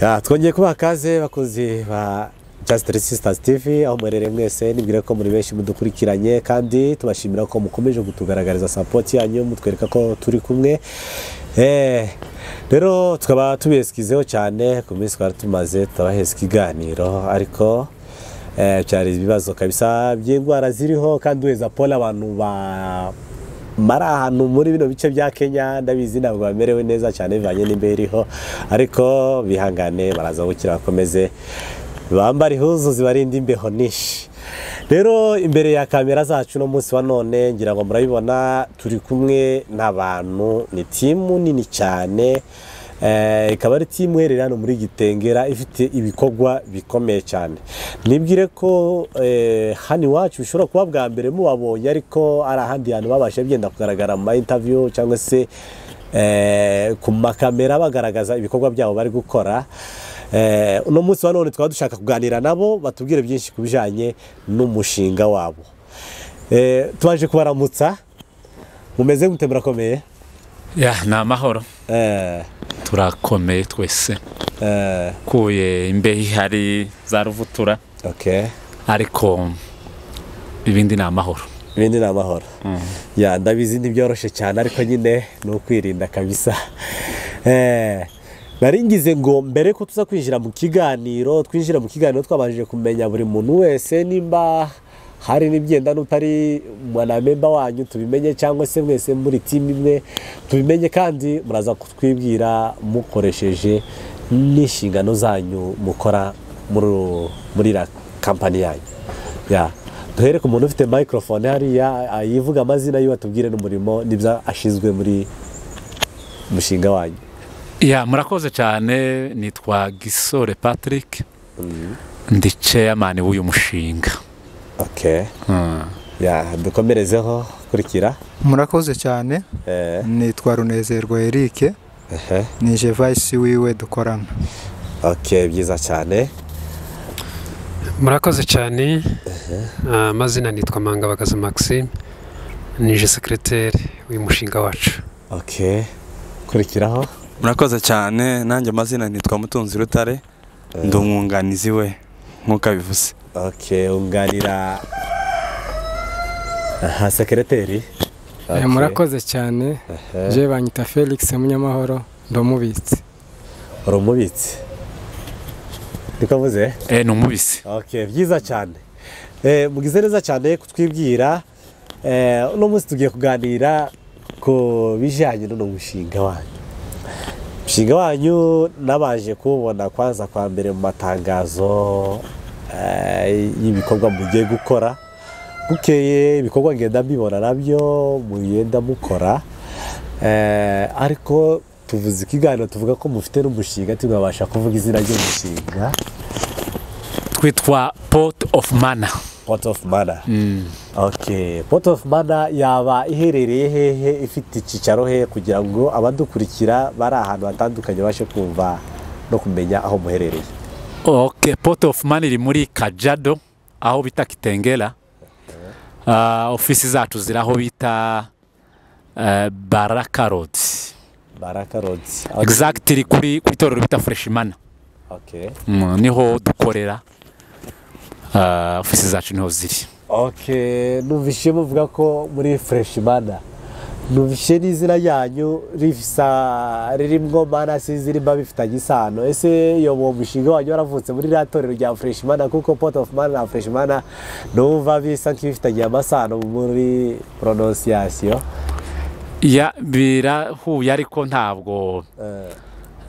Ah, twongeye kubaha kaze bakunzi ba Just Three Sisters TV aho mwerere mwese nibwira ko muri benshi mudukurikiranye kandi tubashimira ko mukomeje kutugaragariza support yanyu mutwereka ko turi kumwe Eh, rero tukaba tubesikizeho cyane ku minsi twari tumaze tubaheza ikiganiro ariko eh, cyari ibibazo kabisa by'indwara ziriho kandi weza polo abantu ba mari ahantu muri bino bice bya kenya ndabizi ntabwo bamerewe neza cyane bivanye n'imbeho iriho ariko bihangane baraza gukira bakomeze bambara ihuzu zibarinda imbeho nyinshi rero imbere ya kamera zacu uno munsi wa none ngira ngo murabibona turi kumwe n'abantu ni timu nini cyane eh, ikaba ari timu iherereye hano muri gitengera ifite ibikorwa bikomeye cyane nibwire ko eh, hano iwacu bishobora kuba bwa mbere mubabonye ariko ari ahandi hantu babasha byenda kugaragara mu ma interview cyangwa se eh, ku makamera bagaragaza ibikorwa byabo bari gukora Eh, uno munsi wa none twaba dushaka kuganira nabo batubwire byinshi ku bijyanye n'umushinga wabo Eh, tubaje kubaramutsa mumeze gute murakomeye ya ni amahoro Eh, turakomeye twese eh, kuye imbeho ihari za ruvutura okay. ariko ibindi ni amahoro ibindi ni amahoro ya ndabizi ntibyoroshye cyane ariko nyine ni ukwirinda kabisa Eh, nari ngize ngo mbere ko tuza kwinjira mu kiganiro twinjira mu kiganiro twabanje kumenya buri muntu wese nimba hari n'ibyenda n'utari mwanamemba wanyu tubimenye cyangwa se mwese muri timu imwe tubimenye kandi muraza kutwibwira mukoresheje n'inshingano zanyu mukora muri- muri iriya kampani yanyu Ya. duhere ku muntu ufite microphone hariya ayivuga amazina yiwe atubwire n'umurimo n'ibyo ashinzwe muri mushinga wanyu ya murakoze cyane nitwa gisore patrick ndi ceyamani w'uyu mushinga okay. Mm. ya dukomerezeho kurikira murakoze cyane eh, nitwa runezerwa eric ehe. ni jevayisi wiwe dukorana okay, byiza cyane murakoze cyane Ah, amazina nitwa mangabagaza maxime nije sekireteri w'uyu mushinga wacu okay. kurikiraho murakoze cyane nanjye amazina nitwa mutunzi rutare ndi umwunganizi we nk'uko abivuze okay, unganira aha sekereteri Eh, murakoze cyane je banyita felix munyamahoro ndi umubitsi uri umubitsi niko avuze Eh, ni umubisi Okay, byiza cyane Eh, mugize neza cyane kutwibwira Eh, uno munsi tugiye kuganira ku bijyanye n'uno mushinga wanyu umushinga wanyu nabaje kuwubona kwanza kwa mbere mu matangazo eh, y'ibikorwa mugiye gukora bukeye ibikorwa ngenda mbibona nabyo mugenda mukora Eh, ariko tuvuze ikiganiro tuvuga ko mufite n'umushinga ntibwabasha kuvuga izina ry'umushinga twitwa port of mana Port of Mana. Okay. Port of Mana yaba iherereye hehe ifite icyicaro hehe kugira ngo abadukurikira bari ahantu hatandukanye babashe kumva no kumenya aho muherereye. ok port of man iri muri kajado aho bita kitengera Ah, ofisi zacu ziri aho bita eh, baraka road Baraka Roads. exact iri kuri ku itorero bita fresh mana Okay. Mm, niho dukorera Ah, ofisi zacu niho ziri Okay, numvise muvuga ko muri Fresh Mana. Numvise n'izina ryanyu rifisa ririmwo mana zirimba bifitanye isano. Ese iyo uwo mushinga wanyu waravutse muri rya torero rya Fresh Mana kuko Port of Mana na Fresh Mana numva bisa nk'ibifitanye amasano muri pronunciation. ya birahuye ariko ntabwo Eh,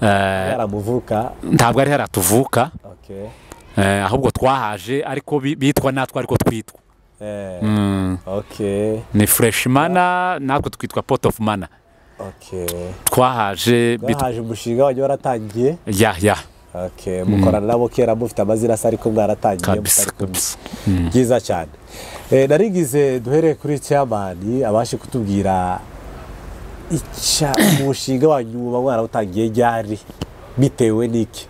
eh, yaramuvuka. ntabwo ari haratuvuka Okay. eh, ahubwo twahaje ariko bi- bitwa natwe ariko twitwa Eh, Mm, okay. ni fresh mana natwe twitwa port of mana Okay. twahaje bitwa Bahaje umushinga wanyu waratangiye. ya ya Okay, mukorana nabo kera mufite amazina asa ariko mwaratangiye kabisa mutari kumwe. kabisa byiza cyane Eh, narigize duhereye kuri cyamani abashe kutubwira icya umushinga wanyu muba mwarawutangiye ryari bitewe n'iki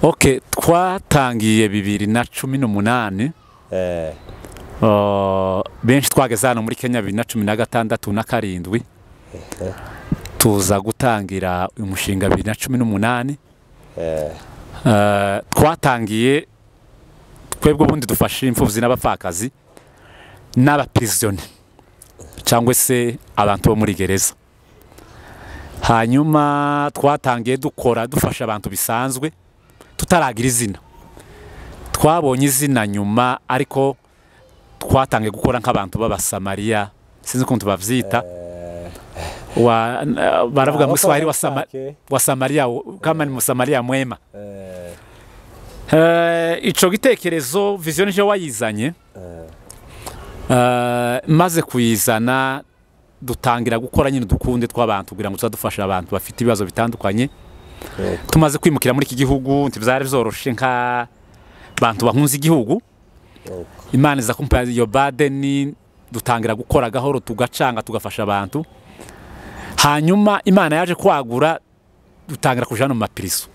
ok twatangiye bibiri na cumi n'umunani Eh, Uh, benshi twageze hano muri kenya bibiri na cumi na gatandatu na karindwi tuza gutangira uyu mushinga bibiri na cumi n'umunani Eh, twatangiye twebwe ubundi dufasha imfubyi n'abapfakazi n'abapirizone cyangwa se abantu bo muri gereza hanyuma twatangiye dukora dufasha abantu bisanzwe tutaragira izina twabonye izina nyuma ariko twatangiye gukora nk'abantu b'abasamariya sinzi ukuntu babyita Wa- n- baravuga mu giswahili wa Sama- wa samariya wo- kama ni musamariya mwema Eh, ico gitekerezo vision je wayizanye Eh, maze kuyizana dutangira gukora nyine dukunde tw'abantu kugira ngo tuzadufashe abantu bafite ibibazo bitandukanye tumaze kwimukira muri iki gihugu ntibyari byoroshe nka bantu bahunze igihugu imana iza kumpa iyo badeni dutangira gukora gahoro tugacanga tugafasha abantu hanyuma imana yaje kwagura dutangira kuja no mu mapirizo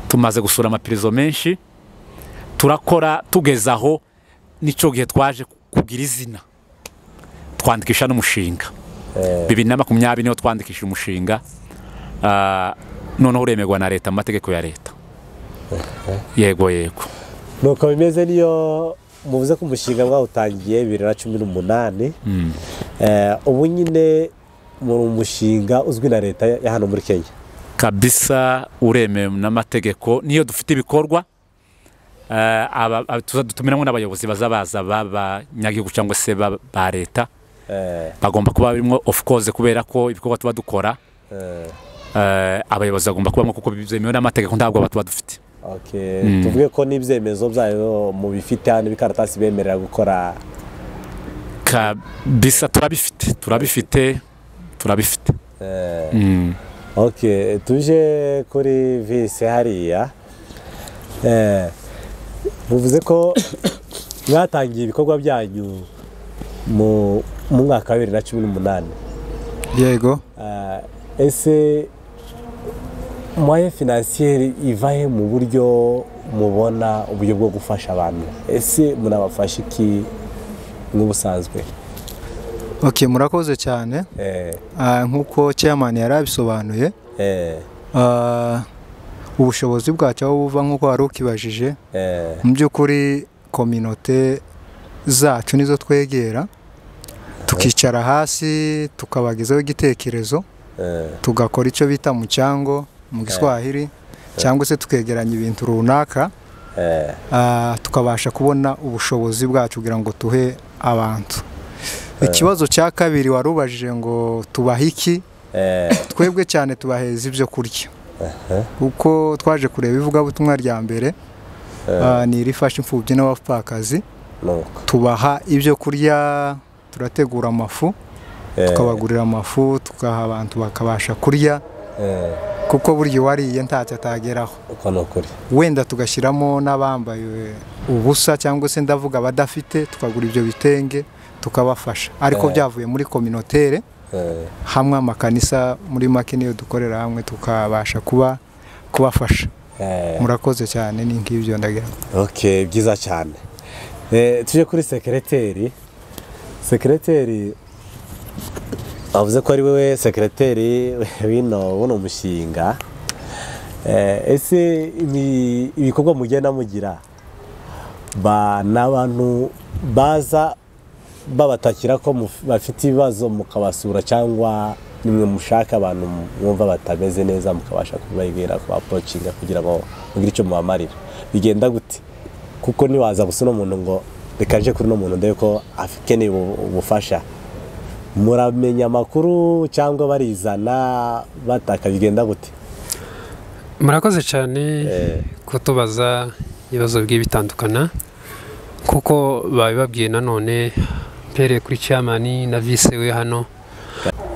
tumaze gusura amapirizo menshi turakora tugeze aho n'icyo gihe twaje kugira izina twandikisha n'umushinga bibiri na makumyabiri niho twandikishije umushinga Ah, noneho uremerwa na leta mu mategeko ya leta yego yego nuko bimeze niyo muvuze ko umushinga mwawutangiye bibiri na cumi n'umunani Mm. Eh, ubu nyine muri umushinga uzwi na leta ya hano muri kenya kabisa uremewe n'amategeko niyo dufite ibikorwa eh, aba- aba- tuza dutumiramo n'abayobozi baza baza b'abanyagihugu cyangwa se ba ba leta Eh, bagomba kuba barimo of course kubera ko ibikorwa tuba dukora eh, eh, abayobozi bagomba kubamo kuko byemewe n'amategeko ntabwo aba tuba dufite okay. Mm. tuvuge ko n'ibyemezo byayo mu bifite hano ibikaratasi bemerera gukora kabisa turabifite turabifite turabifite eh, Mm. ok tuje kuri vise hariya Eh, muvuze ko mwatangiye ibikorwa byanyu mu mu mwaka wa bibiri na cumi n'umunani yego Eh, ese moye finansiyeri ivahe mu buryo mubona uburyo bwo gufasha abantu ese munabafasha iki n'ubusanzwe ok murakoze cyane Eh, Ah, nk'uko chairman yari abisobanuye eh, ah, ubushobozi bwacyo aho buva nk'uko wari ukibajije eh, mu by'ukuri kominote zacu nizo twegera tukicara hasi tukabagezaho igitekerezo eh, tugakora icyo bita mu cyango mu giswahili cyangwa se tukegeranya ibintu runaka eh, ah, tukabasha kubona ubushobozi bwacu kugira ngo tuhe abantu ikibazo cya kabiri wari ubajije ngo tubahe iki eh, twebwe cyane tubaheza ibyo kurya kuko twaje kureba ivugabutumwa rya mbere ah, ni irifasha imfubyi n'abapfakazi nuko, tubaha ibyo kurya turategura amafu eh, tukabagurira amafu tugaha abantu bakabasha kurya eh, kuko burya uwariye ntacyo atageraho uko ni ukuri wenda tugashyiramo n'abambaye ubusa cyangwa se ndavuga abadafite tukagura ibyo bitenge tukabafasha ariko Eh. byavuye muri kominotere Eh, hamwe amakanisa muri make niyo dukorera hamwe tukabasha kuba kubafasha eh, murakoze cyane ni nk'ibyo ndagira ngo. ok byiza cyane Eh, tuje kuri sekereteri sekereteri avuze ko ari wowe sekereteri wino buno mushinga Eh, ese ni ibikorwa mugenda mugira ba ni abantu baza babatakira ko muf- bafite ibibazo mukabasura cyangwa nimwe mushaka abantu mwumva batameze neza mukabasha kubabwira kubapocinga kugira ngo mugire icyo mubamarira bigenda gute kuko ntiwaza gusa uno muntu ngo reka nje kuri uno muntu ndebe ko akeneye ubu- ubufasha muramenya amakuru cyangwa barizana bataka bigenda gute murakoze cyane Eh, kutubaza ibibazo bigiye bitandukana kuko babibabwiye nanone mpereye kuri cyamani na vise we hano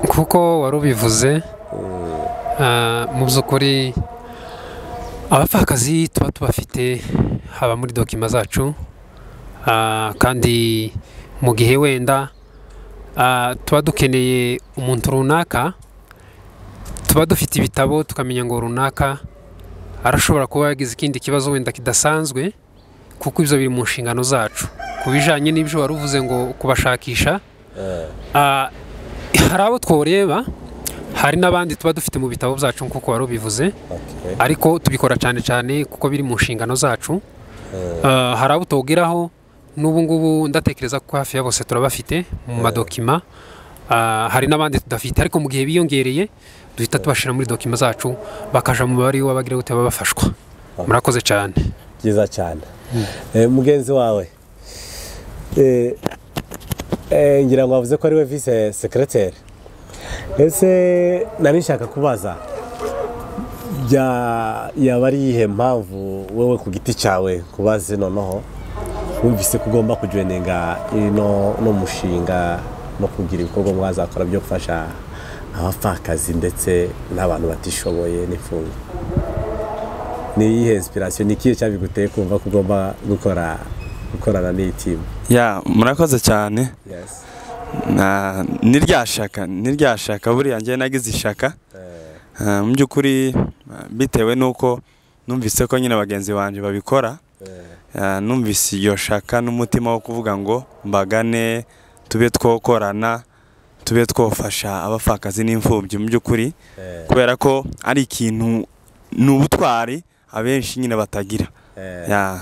kuko wari ubivuze ah, mu by'ukuri abapfakazi tuba tubafite haba muri dokima zacu ah, kandi mu gihe wenda ah, tuba dukeneye umuntu runaka tuba dufite ibitabo tukamenya ngo runaka arashobora kuba yagize ikindi kibazo wenda kidasanzwe kuko ibyo biri mu nshingano zacu ku bijyanye n'ibyo wari uvuze ngo kubashakisha eh, ah, hari abo tworeba hari n'abandi tuba dufite mu bitabo byacu nk'uko wari ubivuze ariko tubikora cyane cyane kuko biri mu nshingano zacu Ah, hari abo tubwiraho n'ubu ngubu ndatekereza ko hafi ya bose turabafite mu madokima Ah, hari n'abandi tudafite ariko mu gihe biyongereye duhita tubashyira muri dokima zacu bakaja mu mubare w'abagira gute baba bafashwa murakoze cyane byiza cyane Eh, mugenzi wawe eh, eh, ngira ngo wavuze ko ari we vise sekereteri ese nari nshaka kubaza bya- yaba ari iyihe mpamvu wowe ku giti cyawe kubaze noneho wumvise ko ugomba kujoyininga ino no mushinga no kugira ibikorwa mwazakora byo gufasha abapfakazi ndetse n'abantu batishoboye n'imfungwa ni iyihe inspiration ni ikihe cyabiguteye kumva ko ugomba gukora gukorana n'iyi timu ya murakoze cyane yes. Na- ni rya shaka ni rya shaka buriya njye nagize ishaka Ah, mu by'ukuri ah, bitewe n'uko numvise ko nyine bagenzi banjye babikora Ah, numvise iyo shaka n'umutima wo kuvuga ngo mbagane tube twokorana tube twofasha abapfakazi n'imfubyi mu by'ukuri kubera ko ari ikintu ni ubutwari abenshi nyine batagira Ya.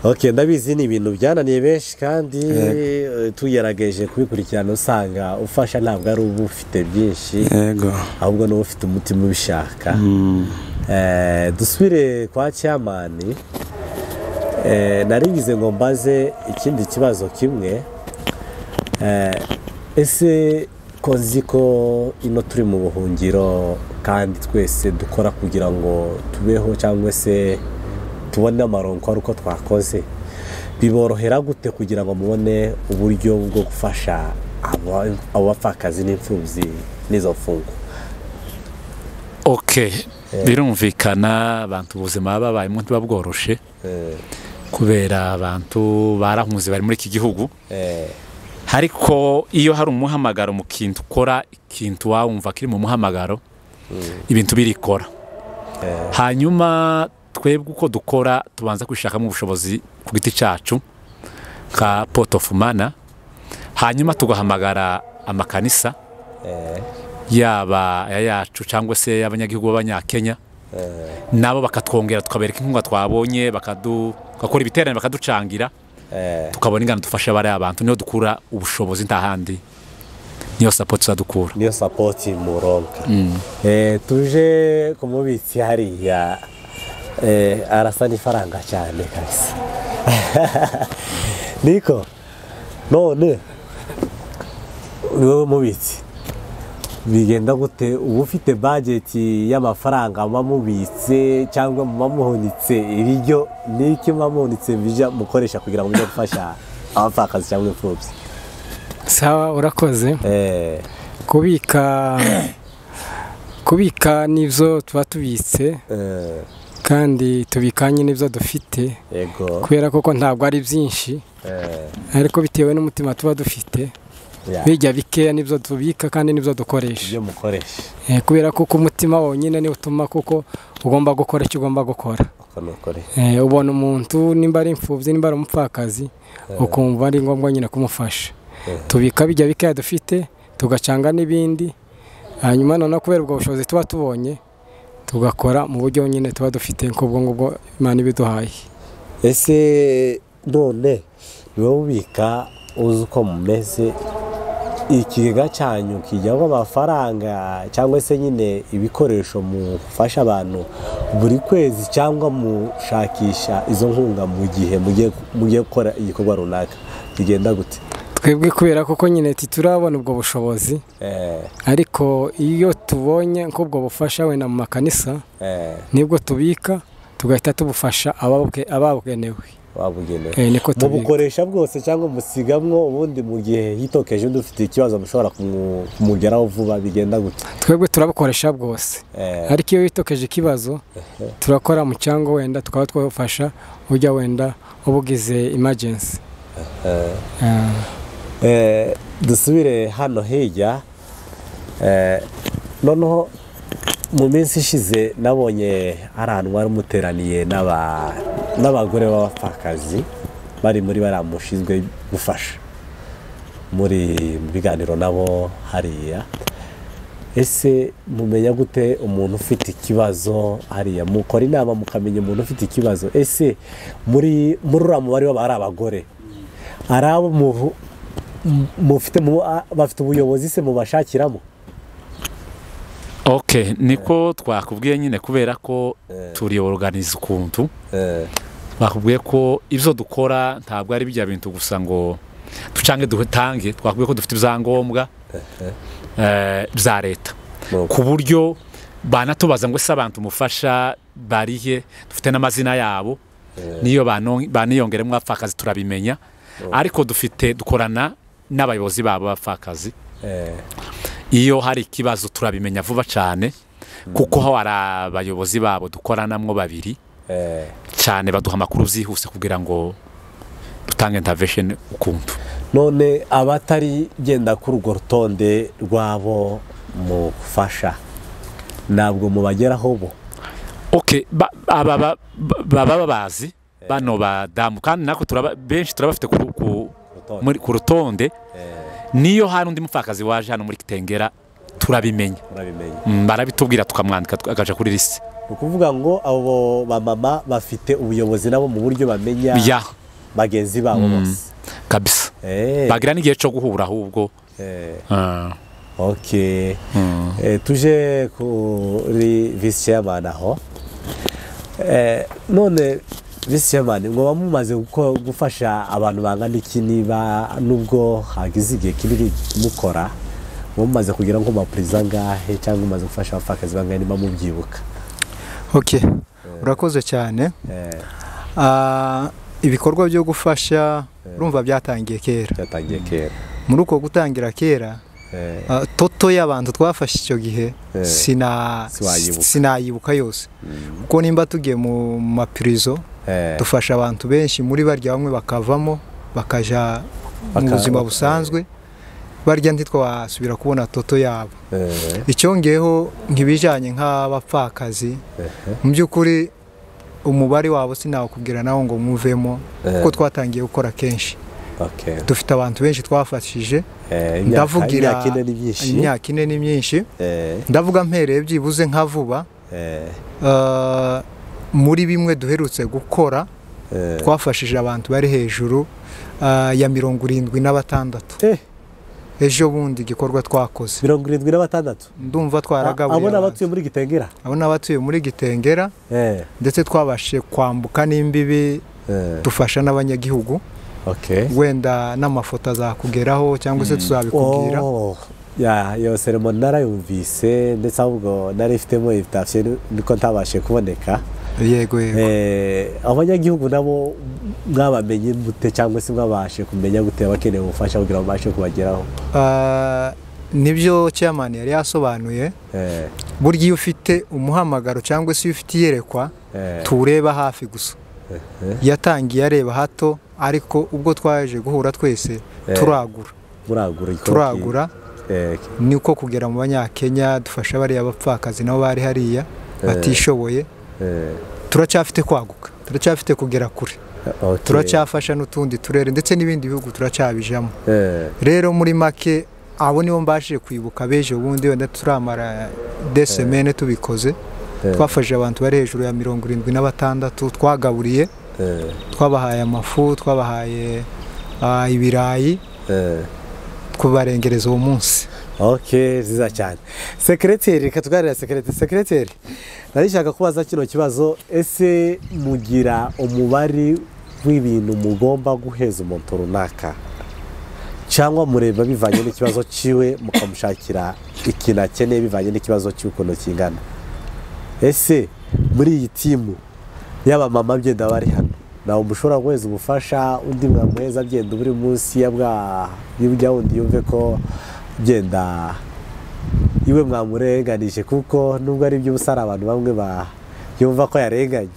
Ok, ndabizi ni ibintu byananiye benshi kandi Yego. eh, tugerageje kubikurikirana usanga ufasha ntabwo ari uba ufite byinshi yego ahubwo n'uba ufite umutima ubishaka Mm. Eh, dusubire kwa cyamani Eh, narigize ngo mbaze ikindi kibazo kimwe Eh, ese ko nzi ko ino turi mu buhungiro kandi twese dukora kugira ngo tubeho cyangwa se tubone amaronko ari uko twakoze biborohera gute kugira ngo mubone uburyo bwo gufasha aba- abo bapfakazi n'imfubyi n'izo mfungo oke birumvikana abantu ubuzima babayemo ntibabworoshe Eh, kubera abantu barahunze bari muri iki gihugu eh, ariko iyo hari umuhamagaro mu kintu ukora ikintu wawumva kiri mu muhamagaro ibintu birikora hanyuma twebwe uko dukora tubanza kwishakamo ubushobozi ku giti cyacu nka pot of mana hanyuma tugahamagara amakanisa yaba aya yacu cyangwa se y'abanyagihugu b'abanyakenya nabo bakatwongera tukabereka inkunga twabonye bakadu- bagakora ibiterane bakaducangira eh. tukabona ingano dufasha bariya bantu niyo dukura ubushobozi nta handi niyo sapoti tuzadukura niyo sapoti muronka eh, tuje ku mubitsi hariya eh, arasa n'ifaranga cyane kabisa niko none ni wowe mubitsi bigenda gute uba ufite bajeti y'amafaranga muba mubitse cyangwa muba muhunitse ibiryo n'iki muba muhunitse bija mukoresha kugira ngo mujye gufasha abapfakazi cyangwa imfubyi sawa urakoze eh, kubika kubika nibyo tuba tubitse eh, kandi tubikanye n'ibyo dufite yego kubera koko ntabwo ari byinshi eh. ariko bitewe n'umutima tuba dufite Ya, bijya bikeya nibyo tubika kandi nibyo dukoresha ibyo mukoresha Eh, kubera ko umutima wonyine niwo utuma kuko ugomba gukora icyo ugomba gukora uko ni ukoresha Eh, ubona umuntu nimba ari imfubyi nimba ari umupfakazi ukumva ari ngombwa nyine kumufasha tubika bijya bikeya dufite tugacanga n'ibindi hanyuma noneho kubera ubwo bushobozi tuba tubonye tugakora mu buryo nyine tuba dufite nk'ubwo ngubwo imana ibiduhaye ese none niba ubika uzi uko mumeze ikigega cyanyu kijyamo amafaranga cyangwa se nyine ibikoresho mufasha abantu buri kwezi cyangwa mushakisha izo nkunga mu gihe mugiye mugiye gukora igikorwa runaka kigenda gute twebwe kubera koko nyine titurabona ubwo bushobozi Eh, ariko iyo tubonye nk'ubwo bufasha wenda mu makanisa eh, nibwo tubika tugahita tubufasha ababuke- ababugenewe wabugenewe Eh, niko tubika mubukoresha bwose cyangwa musigamwo ubundi mu gihe hitokeje undi ufite ikibazo mushobora kumu- kumugeraho vuba bigenda gute twebwe turabukoresha bwose Eh, ariko iyo witokeje ikibazo turakora mu cyangwa wenda tukaba twafasha ujya wenda uba ugize imajensi eh, dusubire hano hirya Eh, noneho mu minsi ishize nabonye ari ahantu wari umuteraniye n'aba- n'abagore b'abapfakazi bari muri bariya mushinzwe gufasha muri mu biganiro nabo hariya ese mumenya gute umuntu ufite ikibazo hariya mukora inama mukamenya umuntu ufite ikibazo ese muri muri uriya mubare w'aba ari abagore hari abo muvu- mu- mufite mu- a- bafite ubuyobozi se mubashakiramo ok niko twakubwiye nyine kubera ko turiyoruganiza ukuntu bakubwiye ko ibyo dukora ntabwo ari bijya bintu gusa ngo ducange dutange twakubwiye ko dufite ibyangombwa eh, bya leta ku buryo banatubaza ngo ese abantu mufasha barihe dufite n'amazina yabo niyo bano- baniyongeremo abapfakazi turabimenya ariko dufite dukorana n'abayobozi babo b'abapfakazi Eh, iyo hari ikibazo turabimenya vuba cyane kuko ho hari abayobozi babo dukoranamwo babiri eh. cyane baduha amakuru byihuse kugira ngo dutange intervention ukuntu none abatari genda kuri urwo rutonde rw'abo mufasha ntabwo mubageraho bo okay ba- aba ba- ba- baba babazi bano badamu kandi natwe turaba- benshi turabafite ku- ku- muri- ku rutonde niyo hari undi mupfakazi waje hano muri kitengera turabimenya murabimenya Mm, barabitubwira tukamwandika tu- akaja kuri lisi ni ukuvuga ngo abo bamama bafite ubuyobozi nabo mu buryo bamenya ya bagenzi babo bose kabisa Eh, bagira n'igihe cyo guhura ahubwo eh, Ah. ok Eh, tuje kuri visi chairman aho Eh, none visi chairman mwoba mumaze guko- gufasha abantu bangana iki niba nubwo hagize igihe kinini mukora muba mumaze kugira nko mapuriza angahe cyangwa mumaze gufasha abapfakazi bangahe niba mubyibuka oke urakoze cyane Eh, Ah, ibikorwa byo gufasha urumva byatangiye kera byatangiye kera muri uko gutangira kera Eh, ah, toto y'abantu twafashe icyo gihe Eh, sina- siwayibuka. sinayibuka yose kuko nimba tugiye mu mapirizo eh, dufasha abantu benshi muri barya bamwe bakavamo bakajya mu Baka- buzima busanzwe barya ntitwasubira kubona toto yabo eh, icyongeyeho nk'ibijyanye nk'abapfakazi eh, mu by'ukuri umubare wabo sinawukubwira nawo ngo mwuvemo kuko twatangiye gukora kenshi okay. dufite abantu benshi twafashije Eh, Ndavugira- imyaka ine ni myinshi imyaka ine ni myinshi Eh, ndavuga mpereye byibuze nka vuba eh, eh, muri bimwe duherutse gukora eh. twafashije abantu bari hejuru eh, ya mirongo irindwi na batandatu Eh, ejo bundi igikorwa twakoze mirongo irindwi na batandatu ndumva twaragaburiye abona abantu. abatuye muri gitengera abo ni abatuye muri gitengera eh, ndetse twabashije kwambuka n'imbibi eh, dufasha n'abanyagihugu okay. wenda n'amafoto azakugeraho cyangwa se tuzabikubwira oh, ya iyo seremo narayumvise ndetse ahubwo nari ifitemo invitation niko ntabashe kuboneka yego yego eh, abanyagihugu nabo mwabamenye mute cyangwa se mwabashe kumenya gute abakeneye ubufasha kugira ngo babashe kubageraho Ah, nibyo chairman yari yasobanuye eh, burya iyo ufite umuhamagaro cyangwa se iyo ufite iyerekwa eh, tureba hafi gusa eh. yatangiye areba hato ariko ubwo twaje guhura twese Eh. turagura muragura igikorwa turagura ki- eh, niko kugera mu banyakenya dufasha bariya bapfakazi nabo bari hariya batishoboye eh, turacyafite kwaguka turacyafite kugera kure okay. turacyafasha n'utundi turere ndetse n'ibindi bihugu turacyabijamo eh, rero muri make abo nibo mbashije kwibuka bejo bundi wenda turamara desemene tubikoze eh, twafashije abantu bari hejuru ya mirongo irindwi na batandatu twagaburiye eh, twabahaye amafu twabahaye ah, ibirayi eh. kubarengereza uwo munsi ok nziza cyane sekereteri reka tuganira sekereteri sekereteri narishaka kubaza kino kibazo ese mugira umubare w'ibintu mugomba guheza umuntu runaka cyangwa mureba bivanye n'ikibazo cyiwe mukamushakira ikintu akeneye bivanye n'ikibazo cy'ukuntu kingana ese muri iyi timu y'abamama byenda bari hano ntabwo mushobora guheza ubufasha undi mwamuheza agenda buri munsi ya bwa y'ubujya wundi yumve ko genda iwe mwamurenganije kuko nubwo ari iby'ubusa hari abantu bamwe ba yumva ko yarenganye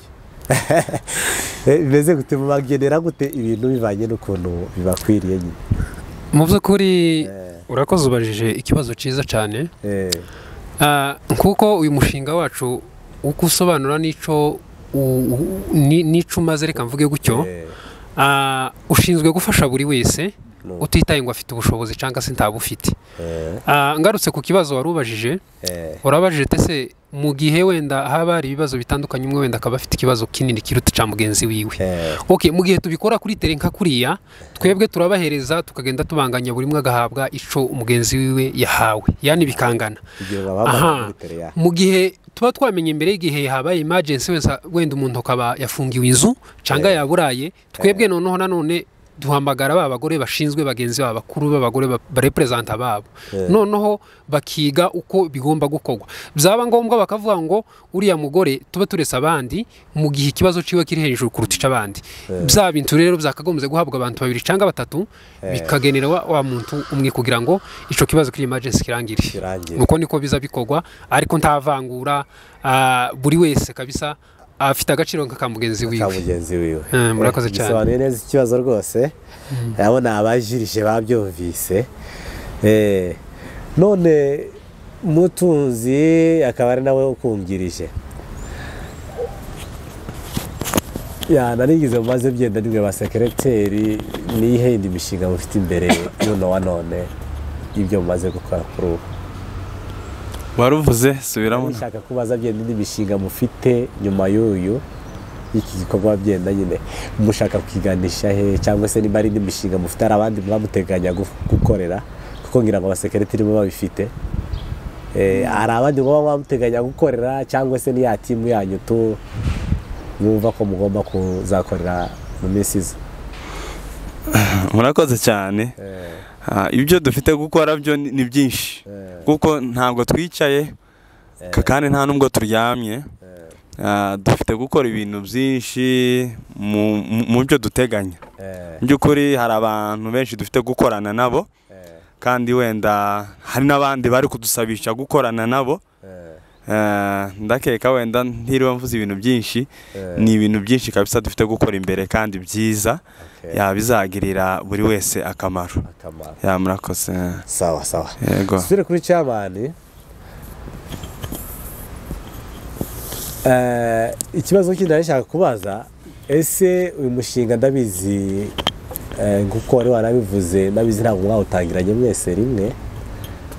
Eh, bimeze gute mubagenera gute ibintu bivanye n'ukuntu bibakwiriye nyine mu by'ukuri urakoze ubajije ikibazo cyiza cyane Eh, Ah, nk'uko uyu mushinga wacu uko usobanura n'icyo u- u- ni- n'icyo umaze reka mvuge gutyo eh, Ah, ushinzwe gufasha buri wese utitaye ngo afite ubushobozi cyangwa se ntabufite Ah, ngarutse ku kibazo wari ubajije urabajije tese mu gihe wenda haba hari ibibazo bitandukanye umwe wenda akaba afite ikibazo kinini kiruta cya mugenzi wiwe okay mu gihe tubikora kuri tere nka kuriya twebwe turabahereza tukagenda tubanganya buri umwe agahabwa ico umugenzi wiwe yahawe yani bikangana Aha. mu gihe tuba twamenye imbere y'igihe habaye emergency wenda wenda umuntu akaba yafungiwe inzu cyangwa yaburaye twebwe noneho nanone duhamagara ba bagore bashinzwe bagenzi babo bakuru b'abagore ba- bareperezanta babo noneho bakiga uko bigomba gukorwa byaba ngombwa bakavuga ngo uriya mugore tuba turese abandi mu gihe ikibazo ciwe kiri hejuru kuruta ic'abandi bya bintu rero byakagombye guhabwa abantu babiri cyangwa batatu bikagenera wa, wa muntu umwe kugira ngo ico kibazo kiri emergency kirangire Kirangire. uko niko biza bikorwa ariko ntavangura ah, buri wese kabisa afite agaciro nk'aka mugenzi ka wiwe mugenzi wiwe Eh, murakoze Eh, cyane. bisobanuye neza ikibazo rwose urabona abajirije babyumvise Eh, none mutunzi akaba ari nawe ukungirije ya narigize mumaze byenda nimwe ba sekereteri niyihe yindi mishinga mufite imbere y'uno wa none ibyo mumaze gukora kuri ubu waruvuze subiramo nshaka kubaza byenda indi mishinga mufite nyuma y'uyu y'iki gikorwa byenda nyine mushaka kwiganisha he cyangwa se niba ari indi mishinga mufite hari abandi muba muteganya gu- gukorera kuko ngira ngo abasekeretiri muba babifite Eh, hari abandi muba muba muteganya gukorera cyangwa se niya timu yanyu tu mwumva ko mugomba kuzakorera mu minsi iza murakoze cyane Ah, ibyo dufite gukora byo ni ni byinshi kuko ntabwo twicaye ka- kandi nta nubwo turyamye Ah, dufite gukora ibintu byinshi mu- mu- mu byo duteganya Eh, mu by'ukuri hari abantu benshi dufite gukorana nabo kandi wenda hari n'abandi bari kudusabisha gukorana nabo eh, Eh, ndakeka wenda ntiriwe mvuze ibintu byinshi eh, ni ibintu byinshi kabisa dufite gukora imbere kandi byiza okay. yabizagirira buri wese akamaro akamaro ya murakoze sawa sawa yego dusubire kuri cyamani ikibazo kindi nari nshaka kubaza ese uyu mushinga ndabizi eh, nk'uko wari warabivuze ndabizi ntabwo mwawutangiranye mwese rimwe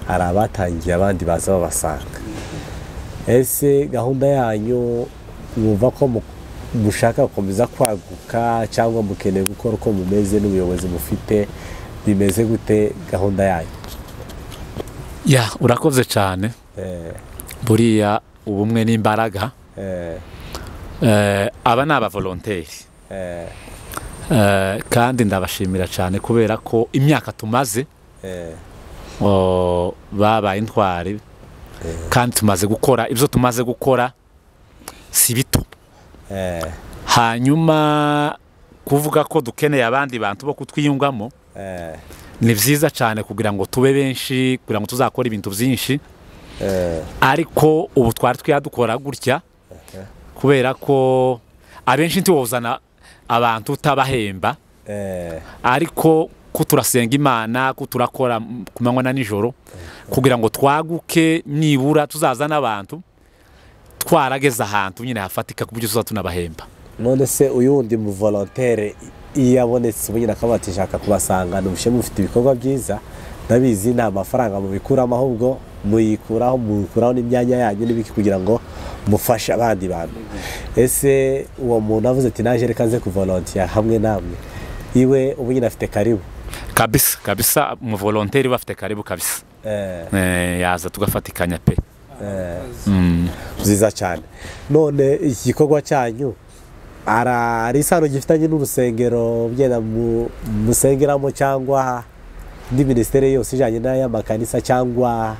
hari abatangiye abandi baza babasanga ese gahunda yanyu mwumva ko mu- mushaka gukomeza kwaguka cyangwa mukeneye gukora uko mumeze n'ubuyobozi mufite bimeze gute gahunda yanyu ya urakoze cyane Eh, buriya ubumwe n'imbaraga eh, Eh, aba ni abavolonteri eh, Eh, kandi ndabashimira cyane kubera ko imyaka tumaze eh, oh, babaye intwari kandi tumaze gukora ibyo tumaze gukora si bito eh, hanyuma kuvuga ko dukeneye abandi bantu bo kutwiyungamo eh, ni byiza cyane kugira ngo tube benshi kugira ngo tuzakore ibintu byinshi eh, ariko ubu twari twiyadukora gutya kubera ko abenshi ntiwuzana abantu utabahemba eh, ariko ko turasenga imana ko turakora m- ku manywa na nijoro kugira ngo twaguke nibura tuzazana abantu twarageze ahantu nyine hafatika ku buryo tuzaba tunabahemba none se uyu wundi muvolontere iyo abonetse ubu nyine akaba atishaka kubasanga n'ubushyemu mufite ibikorwa byiza ndabizi nta mafaranga mubikuramo ahubwo muyikuraho mukuraho n'imyanya yanyu n'ibiki kugira ngo mufashe abandi bantu ese uwo muntu avuze ati naje reka nze kuvolontiya hamwe namwe iwe ubu nyine afite karibu kabisa kabisa umuvolonteri uba afite karibu kabisa eh, Eh, yaza tugafatikanya pe Mm. nziza cyane none iki gikorwa cyanyu ara- hari isano gifitanye n'urusengero byenda mu- musengeramo cyangwa indi minisiteri yose ijyanye n'ay'amakanisa cyangwa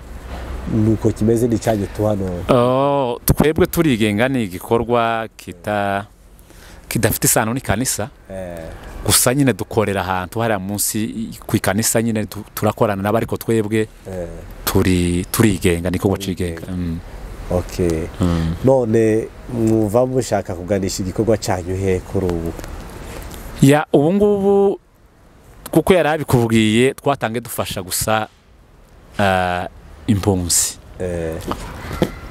nuko kimeze n'icyanyu tu hano Oh, twebwe turigenga ni igikorwa kita kidafite isano n'ikanisa Eh, gusa nyine dukorera ahantu hariya munsi i- ku ikanisa nyine tu- turakorana nabo ariko twebwe eh, turi turigenga niko bacigenga Mm, okay mm. none mwumva mushaka kuganisha igikorwa cyanyu he kuri ubu ya ubu ngubu kuko yari abikubwiye twatange dufasha gusa ah, impunzi Eh,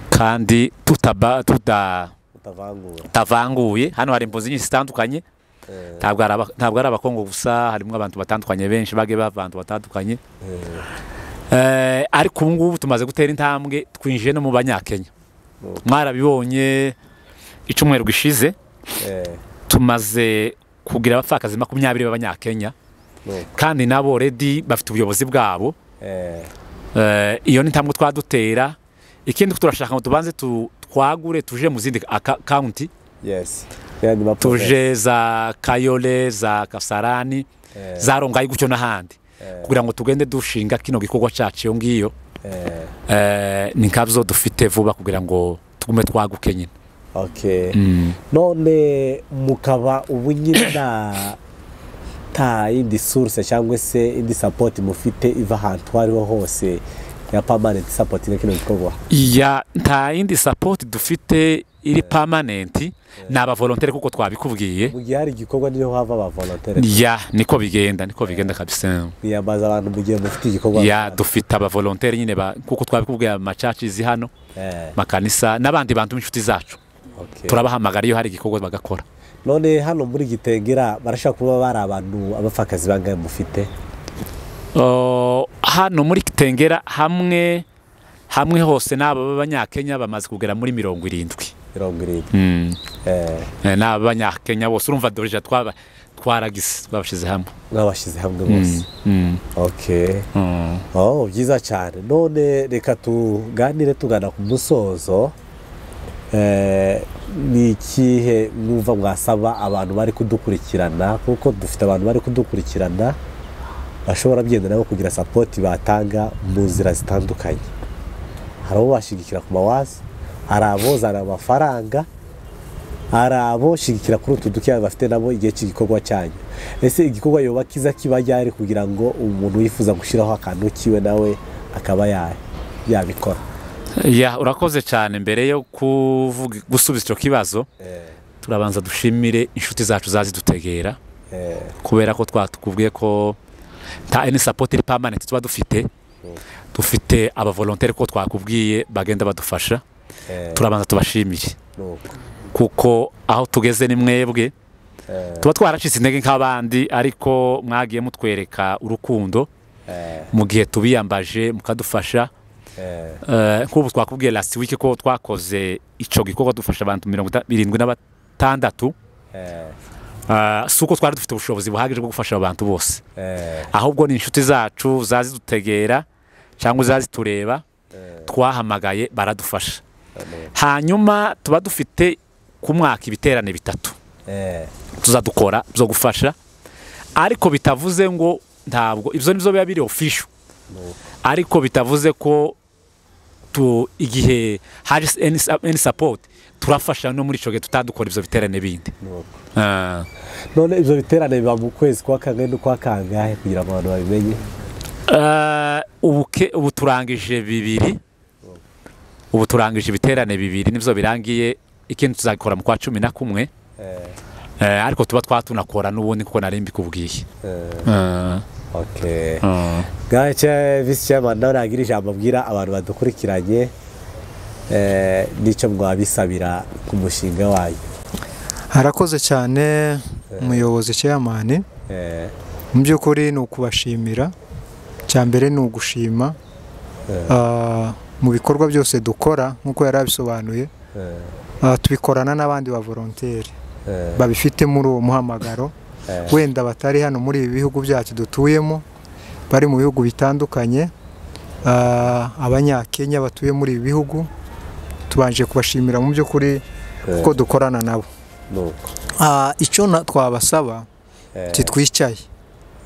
kandi tutaba tuda utavangura tavanguye hano hari impunzi nyinshi zitandukanye ntabwo ari aba- ntabwo ari abakongo gusa harimo abantu batandukanye benshi bagiye bava abantu batandukanye Eh, ariko ubu ngubu tumaze gutera intambwe twinjiye no mu banyakenya mwarabibonye icyumweru gishize tumaze kugira abapfakazi makumyabiri b'abanyakenya Mm. kandi nabo redi bafite ubuyobozi bwabo Eh, iyo ni intambwe twadutera ikindi turashaka ngo tubanze tu- twagure tuje mu zindi aka- county yesi yandi mapuro tuje za kayole za kasarani za rongayi gutyo n'ahandi kugira ngo tugende dushinga kino gikorwa cyacu iyo ngiyo Eh, ni nkabyo dufite vuba kugira ngo tugume twaguke nyine okay Mm. none mukaba ubu nyine nta nta yindi source cyangwa se indi support mufite iva ahantu aho ariho hose ya permanent support na kino gikorwa ya nta yindi sapoti dufite iri pamanenti ni abavolonteri kuko twabikubwiye mu gihe hari igikorwa niho hava aba volontaire ya niko bigenda niko bigenda kabisa niyambaza abantu mu gihe mufite igikorwa ya dufite abavolonteri nyine ba- kuko twabikubwiye amacacizi hano Eh, makanisa n'abandi bantu b'inshuti zacu okay. turabahamagara iyo hari igikorwa bagakora none hano muri gitengera barashaka kuba bari abantu abapfakazi bangahe mufite Oh, hano muri tengera hamwe hamwe hose n'aba b'abanyakenya bamaze kugera muri mirongo irindwi mirongo irindwi Mm. Eh, Eh, n'aba b'abanyakenya bose urumva dorija twaba twaragise twabashyize hamwe mwabashyize hamwe bose Mm, mm, okay mm. Oh, byiza cyane none reka tuganire tugana ku musozo Eh, ni ikihe mwumva mwasaba abantu bari kudukurikirana kuko dufite abantu bari kudukurikirana bashobora byenda nabo kugira sapoti batanga mu nzira zitandukanye hari abo bashigikira ku mawazi hari abozana amafaranga hari aboshigikira kuri utu dukeya bafite nabo igihe cy'igikorwa cyanyu ese igikorwa yoba kiza kiba ryari kugira ngo umuntu wifuza gushyiraho akantu kiwe nawe akaba ya- yabikora ya urakoze cyane mbere yo kuvuga gusubiza icyo kibazo turabanza dushimire inshuti zacu zazidutegera kubera ko twatubwiye ko nta any support iri permanent tuba dufite dufite abavolonteri ko twakubwiye bagenda badufasha turabanza tubashimire kuko aho tugeze ni mwebwe tuba twaracitse intege nk'abandi ariko mwagiye mutwereka urukundo mu gihe tubiyambaje mukadufasha Eh, nk'ubu twakubwiye last week ko twakoze icyo gikorwa dufasha abantu mirongo ita- irindwi na batandatu Eh, si uko twari dufite ubushobozi buhagije bwo gufasha abantu bose ahubwo ni inshuti zacu zazidutegera cyangwa zazitureba twahamagaye baradufasha hanyuma tuba dufite ku mwaka ibiterane bitatu tuzadukora byo gufasha ariko bitavuze ngo ntabwo ibyo nibyo biba biri ofisho ariko bitavuze ko tu igihe hari any sa- any support turafasha no muri icyo gihe tutadukora ibyo biterane bindi Ah. none ibyo biterane biba mu kwezi kwa kangahe n'ukwa kangahe kugira ngo abantu babimenye Eh, ubu ke- ubu turangije bibiri ubu turangije ibiterane bibiri nibyo birangiye ikindi tuzabikora mu kwa cumi na kumwe Eh, ariko tuba twatunakora n'ubundi kuko nari mbikubwiye Eh, okay eh. gace visi chairman nawe nagira ijambo abwira abantu badukurikiranye eh, n'icyo mwabisabira ku mushinga wanyu harakoze cyane umuyobozi cyeyamani Eh, mu by'ukuri ni ukubashimira icya mbere ni ugushima Ah, mu bikorwa byose dukora nk'uko yari abisobanuye ah, tubikorana n'abandi ba volonteri babifite muri uwo muhamagaro wenda batari hano muri ibi bihugu byacu dutuyemo bari mu bihugu bitandukanye Ah, abanyakenya batuye muri ibi bihugu tubanje kubashimira mu by'ukuri kuko dukorana nabo nuko Ah, icyo na- twabasaba titwicaye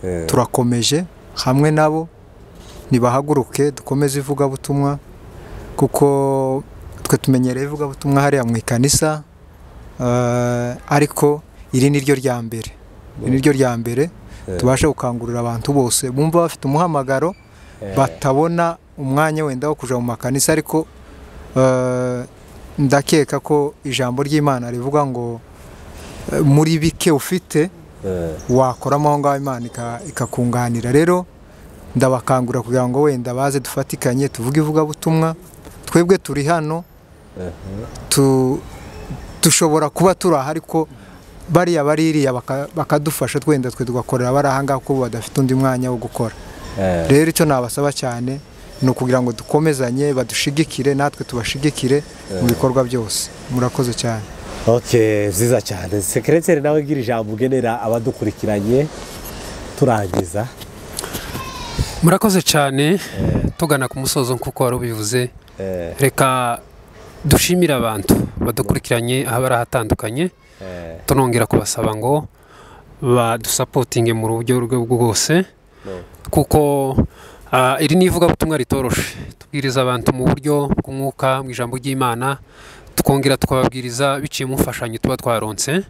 Eh, turakomeje hamwe nabo nibahaguruke dukomeze ivugabutumwa kuko twe tumenyereye ivugabutumwa hariya mu ikanisa eh, ariko iri ni ryo rya mbere iri ni ryo rya mbere tubashe gukangurira abantu bose bumva bafite umuhamagaro batabona umwanya wenda wo kujya mu makanisa ariko eh, ndakeka ko ijambo ry'imana rivuga ngo eh, muri bike ufite eh, wakoramo aho ngaho imana ika- ikakunganira rero ndabakangura kugira ngo wenda baze dufatikanye tuvuge ivugabutumwa twebwe turi hano tu- dushobora kuba turi aha ariko bariya baririya bakadufasha twenda twe tugakorera bari ahangaha kuko badafite undi mwanya wo gukora rero icyo nabasaba cyane ni ukugira ngo dukomezanye badushigikire natwe tubashigikire mu bikorwa byose murakoze cyane ok nziza cyane sekereteri nawe ngira ijambo ugenera abadukurikiranye turangiza murakoze cyane tugana ku musozo nk'uko wari ubivuze reka dushimire abantu badukurikiranye aho bari ahatandukanye tunongera kubasaba ngo badusapotinge mu buryo bwose kuko iri ni ivugabutumwa ritoroshe tubwiriza abantu mu buryo bw'umwuka mu ijambo ry'imana tukongera tukababwiriza biciye mu mfashanyo tuba twaronse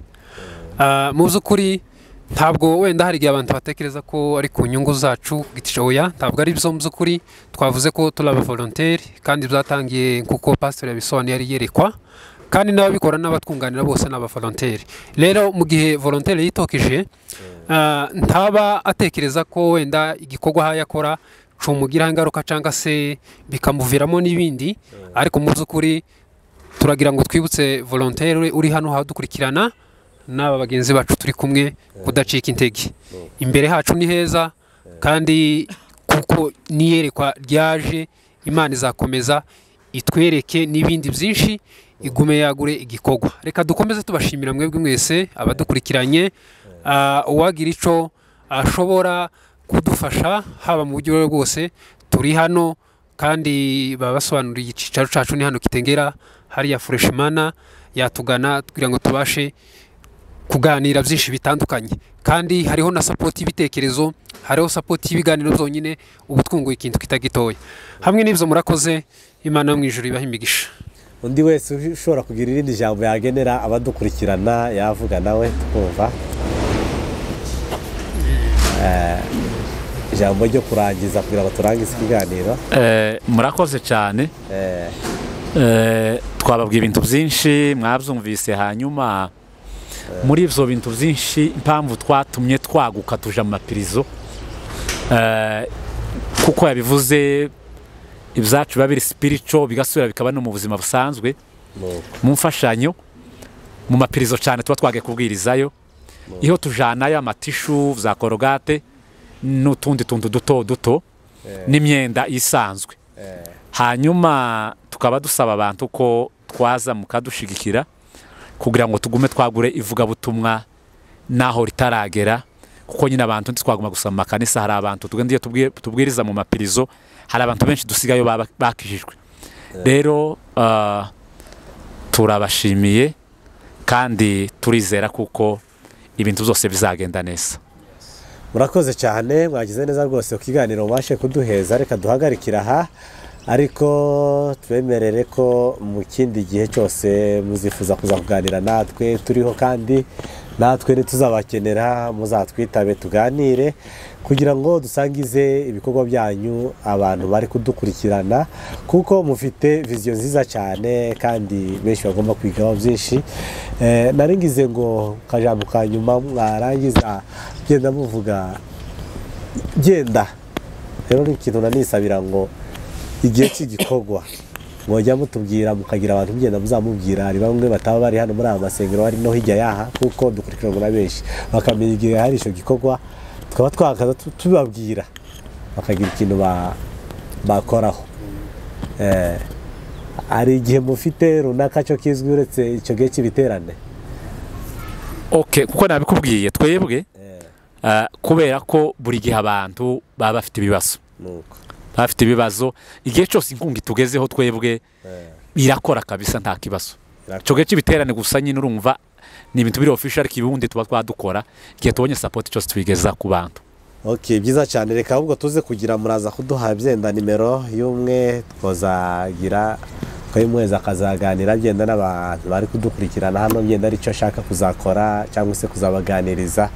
mu by'ukuri ntabwo wenda hari igihe abantu batekereza ko ari ku nyungu zacu oya ntabwo ari byo mu by'ukuri twavuze ko turi abavolonteri kandi byatangiye nk'uko pasiteri yabisobanuye yari yerekwa kandi n'ababikora n'abatwunganira bose ni abavolonteri rero mu gihe volonteri yitokije ntaba atekereza ko wenda igikorwa aho yakora cumugiraho ingaruka cyangwa se bikamuviramo n'ibindi ariko mu by'ukuri turagira ngo twibutse volonteri uri hano hadukurikirana n'aba bagenzi bacu turi kumwe kudacika intege imbere hacu ni heza kandi kuko n'iyerekwa ryaje imana izakomeza itwereke n'ibindi byinshi igume yagure igikorwa reka dukomeze tubashimira mwebwe mwese abadukurikiranye uwagira icyo ashobora kudufasha haba mu buryo bwose turi hano kandi baba basobanuriye icyicaro cyacu ni hano kitengera hariya fureshimana yatugana kugira ngo tubashe kuganira byinshi bitandukanye kandi hariho na sapoti y'ibitekerezo hariho sapoti y'ibiganiro byonyine ubu twunguye ikintu kitagitoya hamwe n'ibyo murakoze imana yo mu ijoro ibaha imigisha undi wese ushobora kugira irindi jambo yagenera abadukurikirana yavuga nawe twumva ijambo ryo kurangiza kugira ngo turangize ikiganiro murakoze cyane twababwiye ibintu byinshi mwabyumvise hanyuma muri ibyo bintu byinshi impamvu twatumye twaguka tuje mu mapirizo kuko yabivuze ibyacu biba biri sipirico bigasubira bikaba no mu buzima busanzwe mu mfashanyo mu mapirizo cyane tuba twagiye kubwirizayo iyo tujyanayo amatishu za korogate n'utundi tuntu duto duto n'imyenda isanzwe hanyuma tukaba dusaba abantu ko twaza mukadushigikira kugira ngo tugume twagure ivugabutumwa n'aho ritaragera kuko nyine abantu ntitwaguma gusa mu makanisa hari abantu tugenda iyo tubwiriza mu mapirizo hari abantu benshi dusigayo bakijijwe rero turabashimiye kandi turizera kuko ibintu byose bizagenda neza murakoze cyane mwagize neza rwose ku kiganiro mubashe kuduheza reka duhagarikira aha ariko twemerere ko mu kindi gihe cyose muzifuza kuza kuganira natwe turiho kandi natwe tuzabakenera muzatwitabe tuganire kugira ngo dusangize ibikorwa byanyu abantu bari kudukurikirana kuko mufite viziyo nziza cyane kandi benshi bagomba kwigaho byinshi naringize ngo kajambo ka nyuma mwarangiza genda muvuga genda rero ni ikintu nanisabira ngo igihe cy'igikorwa mwajya mutubwira mukagira abantu mugenda muzamubwira hari bamwe bataba bari hano muri aya masengero bari no hirya y'aha kuko dukurikiranwa na benshi bakamenya igihe hari icyo gikorwa tukaba twakaza tubabwira bakagira ikintu bakoraho hari igihe mufite runaka cyo kizwi uretse icyo gihe cy'ibiterane oke kuko nabikubwiye twebwe kubera ko buri gihe abantu baba bafite ibibazo bafite ibibazo igihe cyose inkunga itugezeho twebwe irakora kabisa nta kibazo icyo gihe cy'ibiterane gusa nyine urumva ni ibintu biri ofisho ariko ibibundi tuba twadukora igihe tubonye sapoti cyose tubigeza ku bantu ok byiza cyane reka ahubwo tuze kugira muraza kuduha byenda nimero y'umwe twazagira twayimwezi akazaganira agenda n'abantu bari kudukurikirana hano ngenda aricyo ashaka kuzakora cyangwa se kuzabaganiriza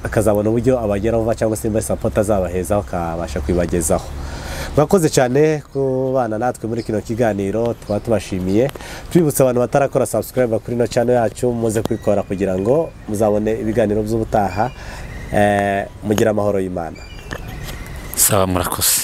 akazabona uburyo abageraho vuba cyangwa se muri sapoti azabahezaho akabasha kubibagezaho mwakoze cyane ku bana natwe muri kino kiganiro tuba tubashimiye twibutsa abantu batarakora sabusikarayiba kuri ino cano yacu muze kwikora kugira ngo muzabone ibiganiro by'ubutaha mugire amahoro y'imana saba murakoze